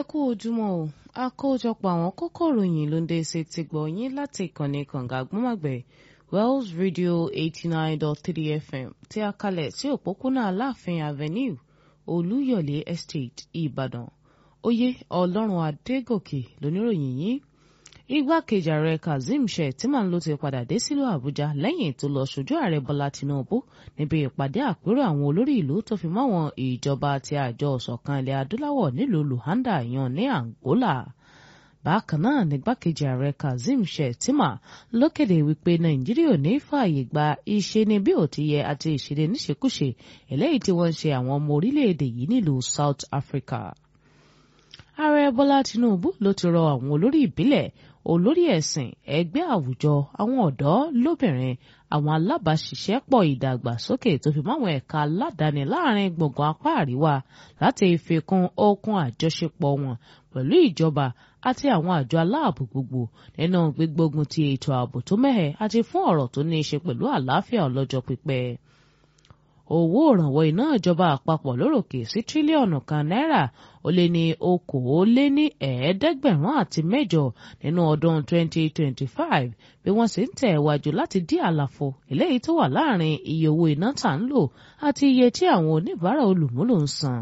kú ojúmọ́ o àkójọpọ̀ àwọn kókó ìròyìn ló ń dé ṣe ti gbọ̀ yín láti ìkànnì kànga àgbọ̀mọ̀gbẹ̀ wells radio eighty nine dot three fm tí a kalẹ̀ sí òpópónà aláàfin avenue olúyọ̀lé estate ìbàdàn oyè ọlọ́run adégòkè lóníròyìn yìí igbákejì ààrẹ kazeem shettima ló ti padà dé sílùú àbújá lẹ́yìn tó lọ ṣojú ààrẹ bọ́lá tinubu níbi ìpàdé àpérò àwọn olórí ìlú tó fi máwọn ìjọba àti àjọ ọ̀ṣọ̀kan ilẹ̀ adúláwọ̀ nílùú luanda yan ní angola bákan náà nígbàkejì ààrẹ kazeem shettima ló kéde wípé nàìjíríà ò ní fààyè gba ìṣeni bí ò ti yẹ àti ìṣẹ̀lẹ̀ níṣekúṣe eléyìí tí wọ́n ń ṣe àwọn ọmọ orílẹ̀-èdè yìí nílùú south africa ààrẹ bọ́lá tinubu ló ti rọ àwọn olórí ìbílẹ̀ olórí ẹ̀sìn ẹgbẹ́ àwùjọ àwọn ọ̀dọ́ lóbìnrin àwọn alábàáṣiṣẹ́pọ̀ ìdàgbàsókè tó fi máwọn ẹ̀ka aládàáni láàrin gbùngbùn apá àríwá láti fi kún okun àjọṣepọ̀ wọn pẹ̀lú ìjọba àti àwọn àjọ aláàbò gbogbo nínú gbígbógun ti ètò ààbò tó mẹ́hẹ àti fún ọ̀rọ̀ tó ní í ṣe pẹ̀lú àlàáfíà ọlọ́jọ́ pípẹ́ owó òrànwọ́ iná ìjọba àpapọ̀ lóròkè sí tírílíọ̀nù kan náírà ó lé ní okòóléní ẹ̀ẹ́dẹ́gbẹ̀rún àti mẹ́jọ nínú ọdún 2025 bí wọ́n sì ń tẹ̀ wájú láti dí àlàfo eléyìí tó wà láàrin iye owó iná tà ń lò àti iye tí àwọn oníbàárà olùmúlò ń san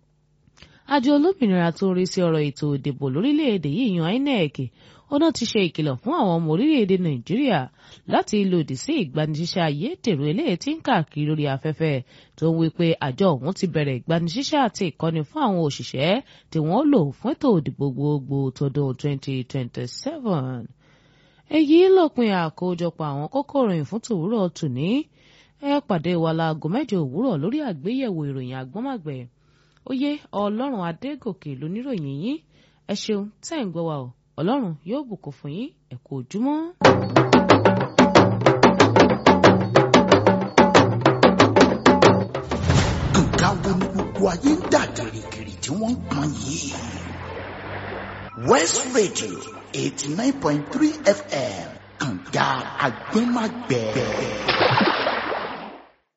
àjọ olómìnira tó ń rí sí ọ̀rọ̀ ètò ìdìbò lórílẹ̀‐èdè yìí yan INEC ọ̀nà ti ṣe ìkìlọ̀ fún àwọn ọmọ orílẹ̀‐èdè nàìjíríà láti lòdì sí ìgbanisíṣẹ́ ayédèrú eléyìí tí ń káàkiri lórí afẹ́fẹ́ tó ń wí pé àjọ ọ̀hún ti bẹ̀rẹ̀ ìgbanisíṣẹ́ àti ìkọ́ni fún àwọn òṣìṣẹ́ tí wọ́n lò fún ètò ìdìbò gbogbo tọdún 2027. èyí lópin àkójọpọ̀ àwọn kókó ìròyìn fún tòwúrọ̀ tòní ẹ pàdé wa láago mẹ́jọ òwúrọ̀ lórí àgbéyẹ̀wò ìròyìn àgbọ́màgbẹ̀ oyè ọlọ́run adégòkè lóníròyìn yín ẹ ṣeun tẹ́ ń gbọ́ wa o ọlọ́run yóò bùkún fún yín ẹ kú ojúmọ́. nǹkan wo ni gbogbo ayé ń dà gìrìgìrì tí wọ́n ń pọn yìí. west radio eighty nine point three fm kànga agbẹ́magbẹ́.